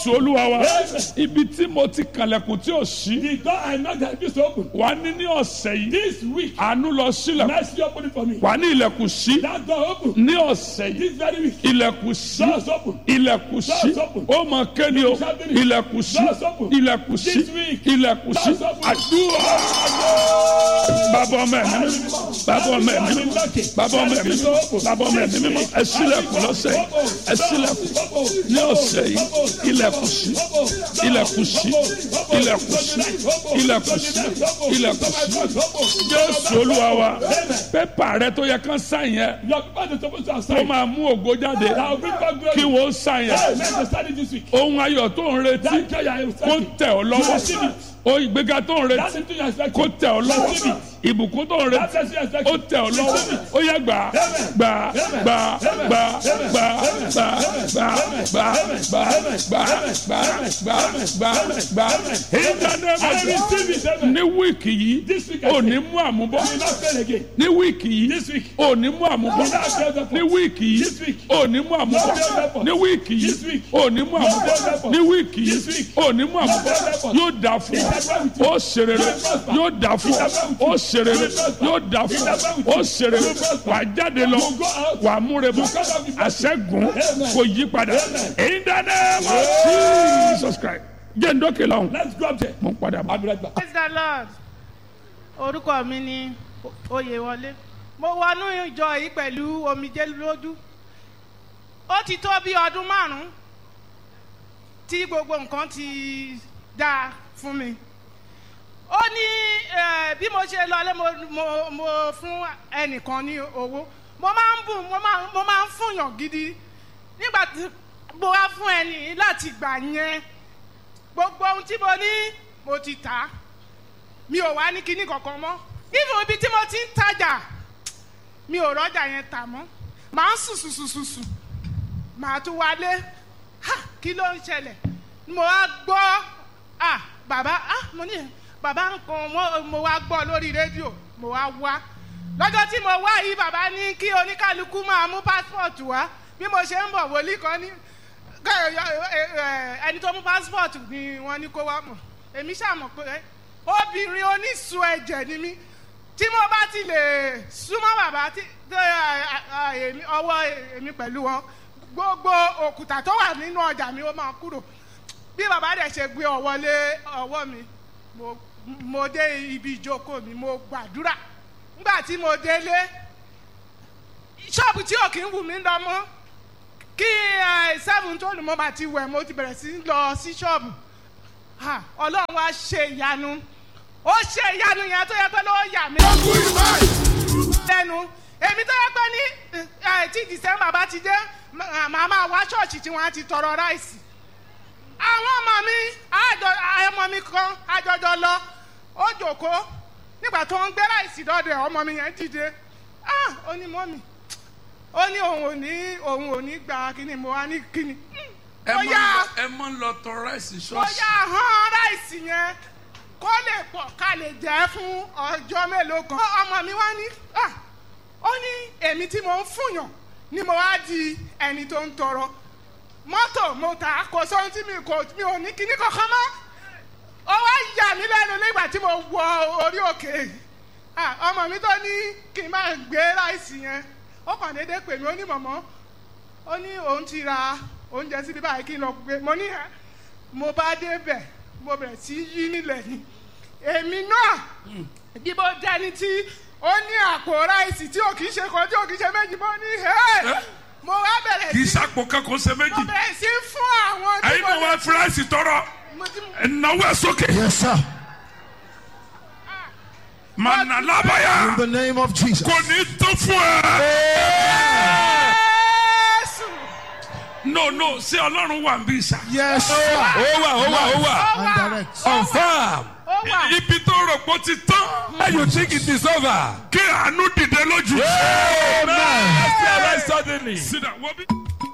jésù olúwa wa ibi tí mo ti kànlẹ̀kùn tí ò sí The door I knocked that used to open. wà á ní ní ọ̀sẹ̀ yìí This week, àánú lọ sílẹ̀ mercy open it for me. wà á ní ilẹ̀kùn sí That door open. ní ọ̀sẹ̀ yìí This very week, ilẹ̀kùn sí doors open. ilẹ̀kùn sí Doors open. ó mọ kéde o ilẹ̀kùn sí Doors open. ilẹ̀kùn sí This week. ilẹ̀kùn sí Doors open. àdúrà bàbá ọmọ ẹ̀mí mímọ́ bàbá ọmọ ẹ̀mí mímọ́ bàbá ọmọ ẹ̀mí mímọ́ bàbá ọmọ ẹ̀mí mímọ́ ẹ ṣílẹ̀kùn lọ́sẹ̀ yìí ẹ ṣílẹ̀kùn ní ọ̀sẹ̀ yìí ilẹ̀kùn sí ilẹ̀kùn sí ilẹ̀kùn sí ilẹ̀kùn sí ilẹ̀kùn sí jésù olúwa wa pépà rẹ tó yẹ kán sáyẹn yẹn Your people are supposed to have ó signed. máa mú ògo jáde That will bring back glory. kí wọ́n sáyẹn Hey, men to study this week. ohun ayọ̀ tó ń retí That joy I am kó expecting. tẹ̀ ọ́ lọ́wọ́ Receive it. ohun ìgbéga tó ń That retí thing you are kó expecting. tẹ̀ ọ́ lọ́wọ́ Receive ìbùkún tó ń That retí blessing you are ó expecting. tẹ̀ ọ́ lọ́wọ́ ó yẹ gbà gbà gbà gbà gbà gbà gbà gbà gbà gbà gbà gbà gbà gbà ìdánimọ̀ I receive it. Amen. ní wíìkì yìí This week I ò say, ní mú àmúbọ́ I will not fail again. ní wíìkì yìí This week. ò ní mú àmúbọ́ No failure. ní wíìkì This yìí week. ò ní mú àmúbọ́ No failure. ní wíìkì This yìí week. ò ní mú àmúbọ́ failure. ní wíìkì This yìí week. ò ní mú àmúbọ́ failure. yóò dà fún ọ ó ṣerere yóò dà fún ọ ó ṣerere yóò dà fún ọ ó ṣerere wà á jáde lọ wà á múre bọ àṣẹgun kò yí padà in the name of Jesus Christ jẹ́ ndókè lọ́hùn Let's go up there. mo ń padà bọ̀. I'll be right back. praise the lord orúkọ mi ni oyèwọlé mo wọnú ìjọ yìí pẹ̀lú omijé lójú ó ti tó bí ọdún márùn-ún tí gbogbo nǹkan ti dáa fún mi ó ní eh, bí mo ṣe lọlé mo, mo, mo fún ẹnìkan ní owó mo máa ń bùn mo máa mo máa ń fúnyàn gidi nígbà tí mo wá fún ẹni yìí láti gbà yẹn gbogbo ohun tí mo ní mo ti tà á mi ò wá ní kinní kankan mọ́ even ibi tí mo ti ń tajà mi ò rọ́jà yẹn tà mọ́ màá ń sùn sùn sùn sùn sùn màá tún wálé ha kí ló ń ṣẹlẹ̀ mo wá gbọ́ ah bàbá ah mo ní bàbá nǹkan mo, mo wá gbọ́ lórí rédíò mo wá wá lọ́jọ́ tí mo wá yìí bàbá ní kí oníkálukú máa mú pásítọ̀tù wá bí mo ṣe ń bọ̀ wòlíì kan ní kẹ́- ẹ- ẹ- ẹni tó mú pásítọ̀tù ni wọ́n ní kó wá mọ̀ èmi ṣàmọ̀ pé obìnrin onísun ẹ̀jẹ̀ ni mí tí mo bá ti lè súnmọ́ bàbá tí tó, ẹ, ẹ, èmi- ọwọ́ èmi pẹ̀lú wọn gbogbo òkúta tó wà nínú ọjà mi ó máa kúrò bí bàbá dẹ̀ ṣe gbé ọwọ́ lé ọwọ́ mi mo mo dé ibi ìjókòó mi mo gbàdúrà nígbà tí mo délé ṣọ́ọ̀bù tí ò kí ń wù mí lọ mọ́ kí ẹ, seven tó lù mọ́ bá ti wẹ̀ mo ti bẹ̀rẹ̀ sí í lọ sí ṣọ́ọ̀bù Ha, ọlọ́run wá ṣe ìyanu ó ṣe ìyanu yẹn tó yẹ pé ló yà mí lẹ́nu èmi tó yẹ pé ní ẹ, tí december bá ti dé mà- màá máa wá ṣọ́ọ̀ṣì tí wọ́n á ti tọrọ ráìsì àwọn ọmọ mi àjọ ọmọ mi kan àjọjọ lọ ó jòkó nígbà tó ń gbé ráìsì dọ́dọ̀ ẹ̀, ọmọ mi yẹn dìde ah ó ní mọ́mì ó ní òun ò ní òun ò ní gba kíni mo wá ní kíni ẹ ó mọ yá ẹ mọ ń lọ tọ ráìsì ó ṣọ́ọ̀ṣì yá hàn ráìsì yẹn kó lè pọ̀ ká lè jẹ́ fún ọjọ́ mélòó kan. Ó- ọmọ mi wá ní "Ah, ó ní èmi tí mo ń fúnyàn ni mo wá di ẹni tó ń tọrọ mọ́tò mo tà á kò sóhun tí mi kò mi ò ní kíní kankan mọ́ ó wá yà mí lẹ́nu nígbà tí mo wọ orí òkè Ah, ọmọ mi tó ní kí n máa gbé ráìsì yẹn ó kàn déédéé pè mí ó ní mọ̀mọ́ ó ní òun ti ra oúnjẹ síbi báyìí kí n lọ gbé mo ní ẹ mo bá débẹ̀ mo bẹ̀rẹ̀ sí í yí nílẹ̀ ni èmi náà bí mo dẹni tí ó ní àpò ráìsì tí ò kì í ṣe kan tí ò kì í ṣe méjì mo ní ẹ mo wá bẹ̀rẹ̀ kì í sí sàpò kankan ṣe mo méjì bẹ̀rẹ̀ sí fún àwọn tí ẹyin mo náà wá fúráìsì tọrọ mo ti ẹnáwó ẹ sókè Yes, sir. mànà lábàyà In the name of Jesus. kò ní tó fún ẹ. Jésù no no ṣé ọlọ́run wà ń bí sà. Yes, sir. ó wà ó wà ó wà ó And wà direct. confam ó wà ibi tó rò pé ó ti tán when you think it is over. kí àánú dìde lójú. amen. let's see arise suddenly. Sit down, wọ́n bí.